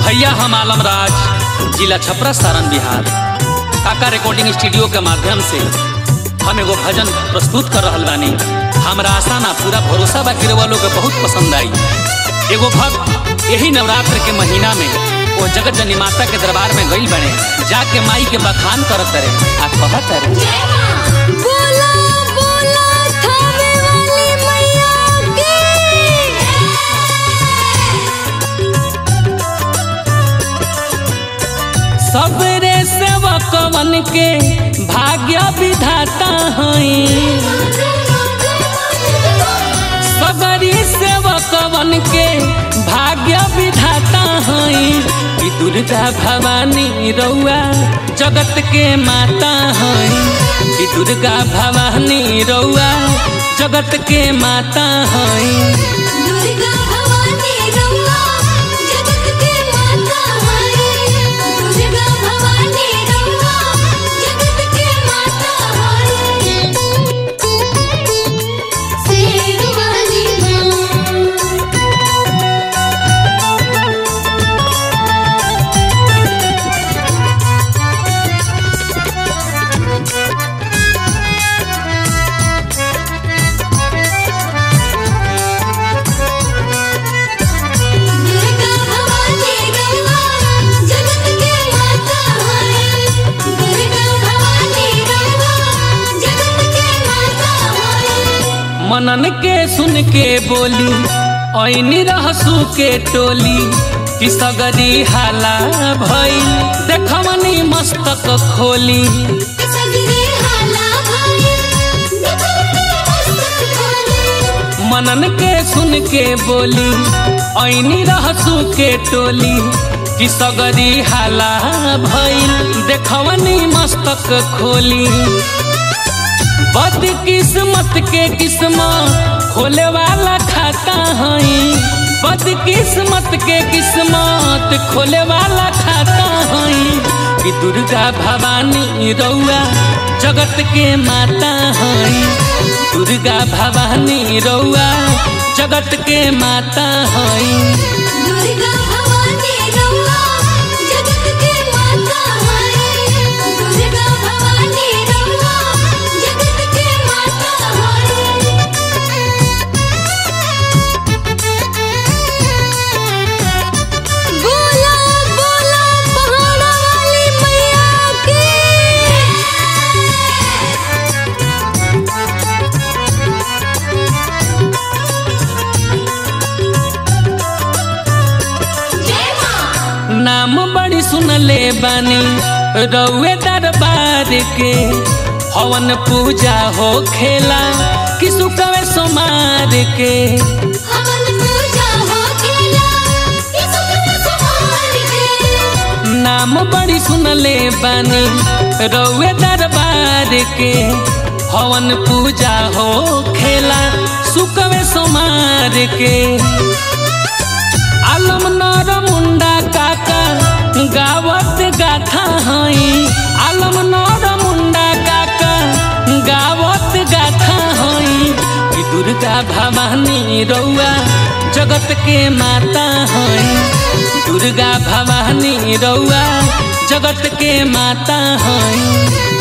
भैया हम आलम राज जिला छपरा सारण बिहार काका रिकॉर्डिंग स्टूडियो के माध्यम से हम एगो भजन प्रस्तुत कर रहल बानी हमरा आशा ना पूरा भरोसा बा कि वालों के बहुत पसंद आई एगो भक्त यही नवरात्र के महीना में वो जगत जननी माता के दरबार में गई बने जाके माई के बखान करत रहे आ कहत रहे बोला बोला थावे वाली मैया की सबरे सेवकवन के भाग्य विधाता हई सबरी सेवकवन के भाग्य विधाता हई कि दुर्गा भवानी रउआ जगत के माता हई कि दुर्गा भवानी रउआ जगत के माता हई दुर्गा भवानी रउआ जगत के माता है दुर्गा भवानी रउआ जगत के माता है शेर वाली माँ दुर्गा भवानी रउआ जगत के माता है दुर्गा भवानी रउआ जगत के माता है मनन के सुन के बोली ऐनी रहसू के टोली कि सगरी हाला भइल देखवनी मस्तक खोली सगरे हाला भाई देखो मस्तक खोले मनन के सुन के बोली ऐनी रहसू के टोली कि सगरी हाला भइल देखवनी मस्तक खोली बद किस्मत के किस्मत खोले वाला खाता हई बद किस्मत के किस्मत खोले वाला खाता हई कि दुर्गा भवानी रउआ जगत के माता हई दुर्गा भवानी रउआ जगत के माता हई दुर्गा भवानी रउआ जगत के माता है दुर्गा भवानी रउआ जगत के माता है बोला बोला पहाड़ा वाली मैया की जय मां नाम बड़ी सुनले बानी रउए दरबार के हवन पूजा हो खेला कि सुकवे सोमार के हवन पूजा हो खेला इस समार के नाम बड़ी सुनले बानी रउए दरबार के हवन पूजा हो खेला सुकवे सोमार के आलम नर मुंडा काका गावत गाथा हई आलम नर मुंडा काका गावत गाथा हई कि दुर्गा भवानी रउआ जगत के माता हई दुर्गा भवानी रउआ जगत के माता हई